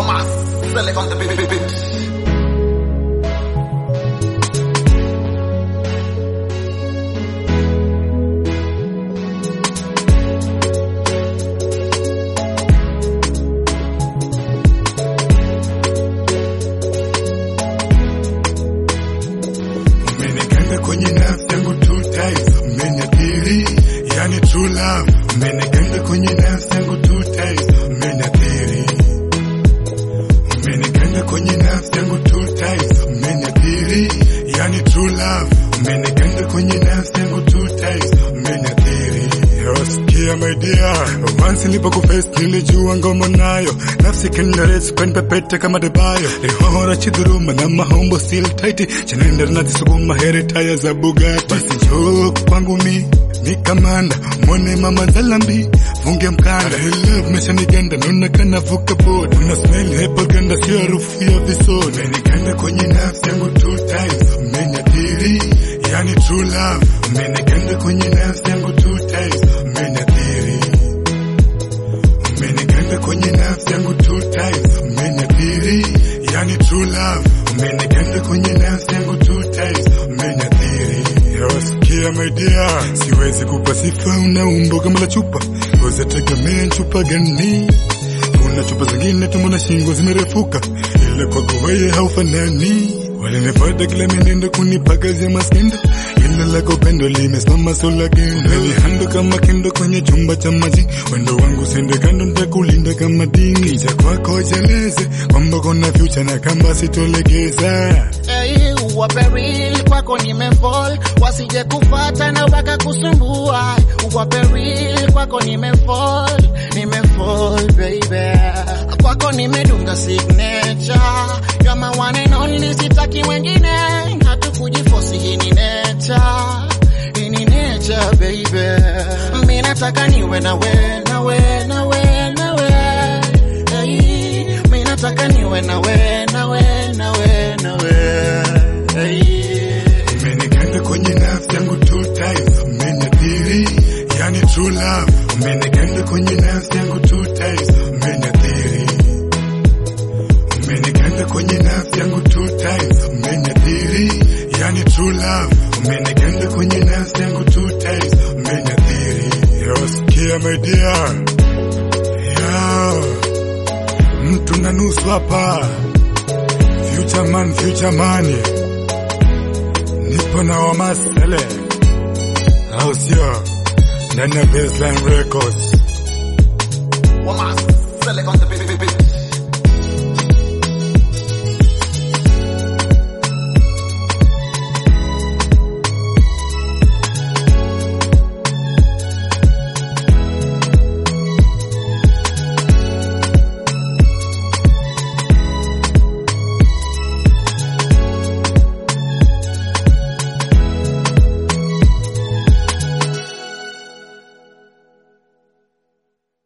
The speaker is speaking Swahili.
Mama, select on the beat, beat, beat. Umeniganda kwenye nafsi yangu two times, umeniathiri, yani true love. Umeniganda kwenye nafsi yangu two times, umeniathiri. Umeniganda kwenye nafsi yangu two times, umeniathiri, yani true love. Umeniganda kwenye nafsi yangu two times, umeniathiri. Sikia my dear, once nilipokuface nilijua ngoma nayo, nafsi kandaresi kwani pepete kama debayo, lihora chidhuruma na mahombo still tight, chanaenda nazisukuma heri taya za Bugatti. Basi njoo kwangu mi ni kamanda, mwone mama zalambi funge mkanda, love meshaniganda, naona kana vuka boda, una smell apple ganda, sio harufu ya visoda, umeniganda kwenye nafsi yangu two times, umeniathiri, yani true love, umeniganda kwenye nafsi yangu two times, umeniathiri, umeniganda kwenye nafsi yangu two times, umeniathiri, yani true love, umeniganda kwenye nafsi yangu two times, umeniathiri. Sikia my dear, siwezi kupa sifa, una umbo kama la chupa, uzategemea chupa gani? Kuna chupa zingine tumbo na shingo zimerefuka, ila kwako wewe haufanani. Walinipata kila minendo kunipakazia maskendo, ila lako pendo limesimama sola gendo. Menihando kama kendo kwenye chumba cha maji, wendo wangu sende kando, nitakulinda kama dini. Cha kwako cheleze kwamba kuna future na kamba sitolegeza. Hey, uwape real kwako nimefall, wasije kufata na wakakusumbua. Uwape real kwako nimefall, nimefall baby, kwako nimedunga signature, you're my one and only, sitaki wengine, hatukujifosi, hii ni nature, hii ni nature baby, mimi nataka niwe nawe, nawe, nawe, nawe, hey, mimi nataka niwe nawe, nawe, nawe, nawe, hey. Umeniganda kwenye nafsi yangu two times, umeniathiri, yani true love. Umeniganda kwenye nafsi yangu two times, umeniathiri. Umeniganda kwenye nafsi yangu two times, umeniathiri, yani true love. Umeniganda kwenye nafsi yangu two times, umeniathiri. Yo, sikia my dear, yo, mtu na nusu hapa, future man, future money nipo na wamasele au sio? Ndani ya Baseline Records. Mama, select on the